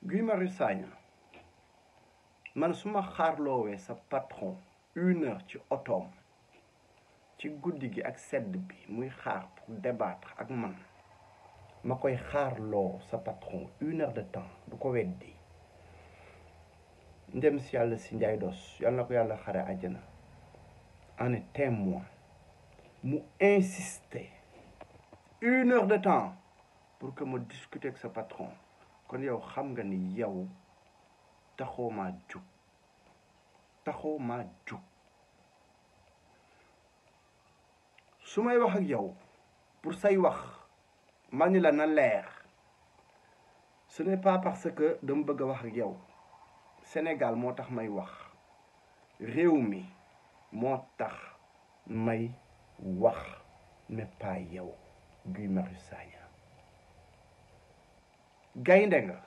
Guy Marius Sagna man su ma xaarloowee sa patron une heure ci otoom ci guddi gi ak sedd bi muy xaar pour débattre ak man ma koy xaarloo sa patron une heure de temps du ko weddi ndem si yàlla si njaay dos yàlla na ko yàlla xare àjjana en est témoin mu insister une heure de temps pour que ma discuter ak sa patron kon yow xam nga ni yow taxoo maa jug taxoo maa jug su may wax ak yow pour say wax ma ni la na leer ce n'est pas parce que dama bëgg a wax ak yow Sénégal moo tax may wax réew mi moo tax may wax mais pas yow Guy Marius Sagna gaynde nga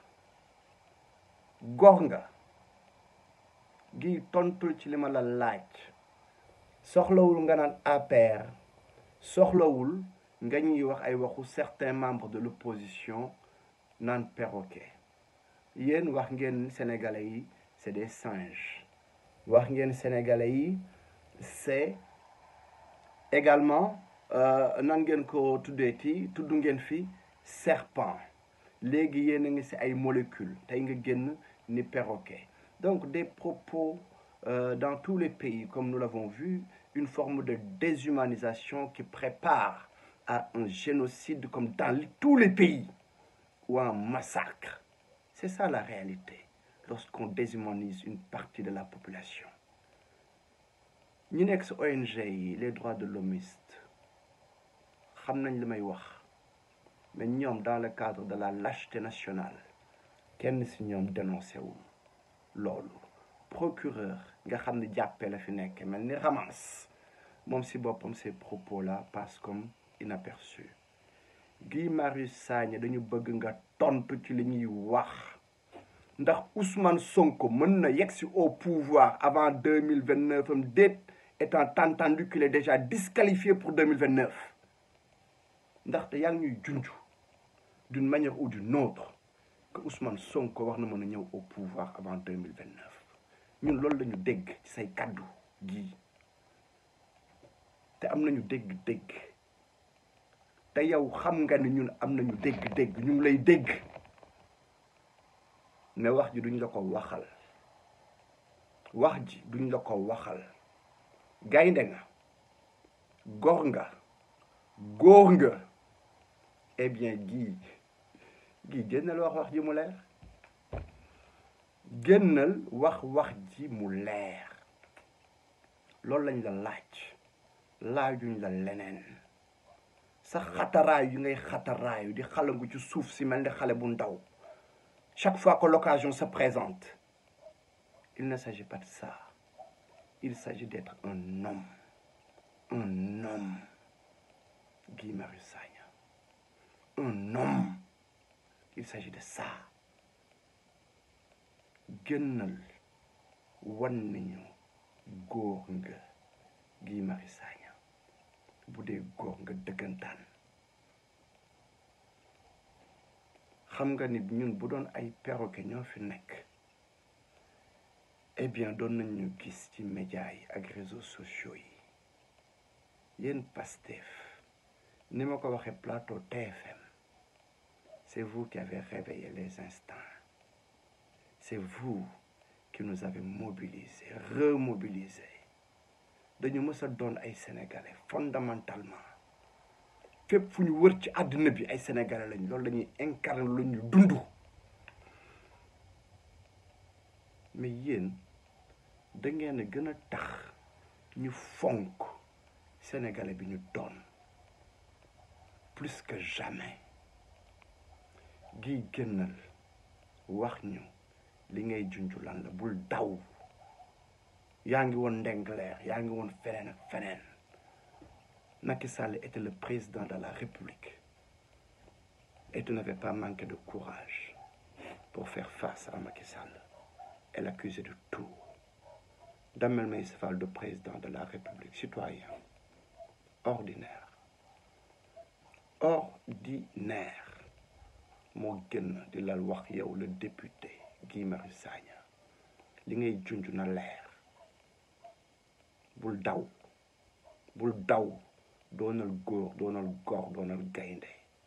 gox nga gi tontul ci li ma la laaj soxlawul nga naan APR soxlawul nga ñuy wax ay waxu certains membres de l'opposition naan perroquet yéen wax ngeen sénégalais yi c'est des singes wax ngeen sénégalais yi c'est également nan ngeen ko tuddeeti tudd ngeen fi serpent léegi yéen a ngi ci ay molécules tey nga génn ni perroquet donc des propos euh, dans tous les pays comme nous l'avons vu une forme de déshumanisation qui prépare à un génocide comme dans tous les pays ou un massacre c'est ça la réalité lorsqu'on déshumanise une partie de la population ñi nekk ci ONG yi les droits de l'hommiste xam nañ li may wax mais ñoom dans le cadre de la lâcheté nationale kenn ci ñoom dénoncé wul loolu procureur nga xam ne jàppee la fi nekk mel ni Ramance moom ci boppam ces propos là passent comme inaperçus Guy Marius Sagna dañu bëgg nga tontu ci li ñuy wax ndax Ousmane Sonko mën na yegg si au pouvoir avant deux mille vingt neuf am déet étant entendu qu'il est déjà disqualifié pour deux mille vingt neuf ndaxte yaa ngi ñuy junj d'une manière ou d'une autre que Ousmane Sonko wax na mën a ñëw au pouvoir avant deux mille vingt neuf ñun loolu la ñu dégg ci say kàddu gii te am nañu dégg-dégg te yow xam nga ni ñun am nañu dégg-dégg ñu ngi lay dégg mais wax ji duñ la ko waxal wax ji duñ la ko waxal gaynde nga gor nga góor nga eh bien gii gii génnal wax wax ji mu leer génnal wax wax ji mu leer loolu lañ la laaj laajuñ la leneen sa xataraayu yi ngay xataraayu di xalangu ci suuf si mel ni xale bu ndaw chaque fois que l'occasion se présente il ne s'agit pas de ça il s'agit d'être un homme un homme Guy Marius Sagna un homme il s'agit de ça gënnal wan nañu góor nga Guy Marius Sagna bu dee góor nga dëggantaan xam nga ni ñun bu doon ay perroquet ñoo fi nekk eh bien doon nañ ñu gis ci médias yi ak réseaux sociaux yi yéen Pastef ni ma ko waxee plateau TFM c'est vous qui avez réveillé les instincts c'est vous qui nous avez mobilisés remobilisés dañu mës a doon ay sénégalais fondamentalement fépp fu ñu wër ci àddina bi ay sénégalais lañ loolu dañuy incarner lu ñu dund mais yéen da ngeen a gën a tax ñu fonk sénégalais bi ñu doon plus que jamais gi gënal wax ñu li ngay junju lan la bul daw yaa ngi woon Ndengleer yaa ngi woon feneen ak feneen Macky Sall était le président de la République et tu n'avais pas manqué de courage pour faire face à Macky Sall et l'accuser de tout Damel Maïssa Fall de président de la République citoyen ordinaire ordinaire moo gën di la wax yow le député Guy Marius Sagna li ngay junj na leer bul daw bul daw doonal góor doonal góor doonal gaynde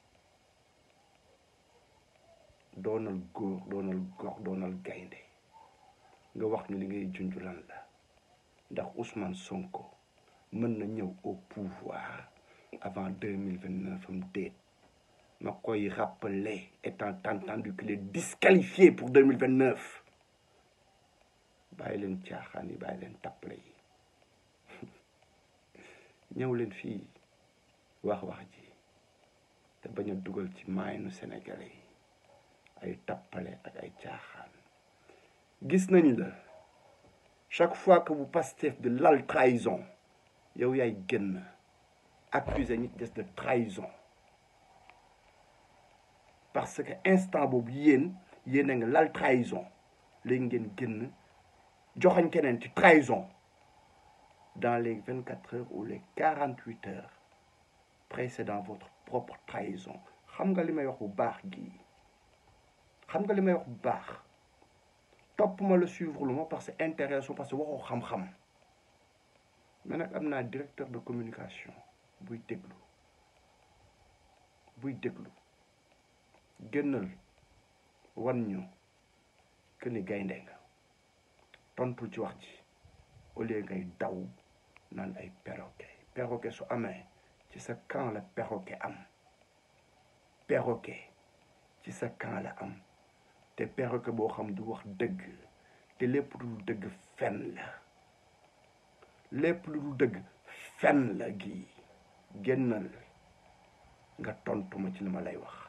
doonal góor doonal góor doonal gaynde nga wax ñu li ngay junj lan la ndax Ousmane Sonko mën na ñëw au pouvoir avant deux mille vingt neuf am déet ma koy rappeler étant entendu qu'il est disqualifié pour deux mille vingt neuf bàyyi leen caaxaan yi bàyyi leen tappale yi ñëw leen fii wax wax ji te bañ a dugal ci maayanu Sénégalais yi ay tappale ak ay caaxaan gis nañ la chaque fois que vous Pastef de lal trahison yow yaay génn accuser ñi des de trahison parce que instant boobu yéen yéen a nga lal trahison léegi ngeen génn joxañ keneen ci trahison dans les vingt quatre heures ou les quarante huit heures précédant votre propre trahison xam nga li may wax bu baax gii xam nga li may wax bu baax topp ma la suivre lu ma parce que intéressant parce que waxoo xam-xam mais nag am naa directeur de communication buy déglu buy déglu génnal wan ñu que ni gaynde nga tontul ci wax ji au lieu ngay daw naan ay perroquet perroquet su amee ci sa camp la perroquet am perroquet ci sa camp la am te perroquet boo xam du wax dëgg te lépp lu dul dëgg fen la lépp lu dul dëgg fen la gii génnal nga tontu ma ci li ma lay wax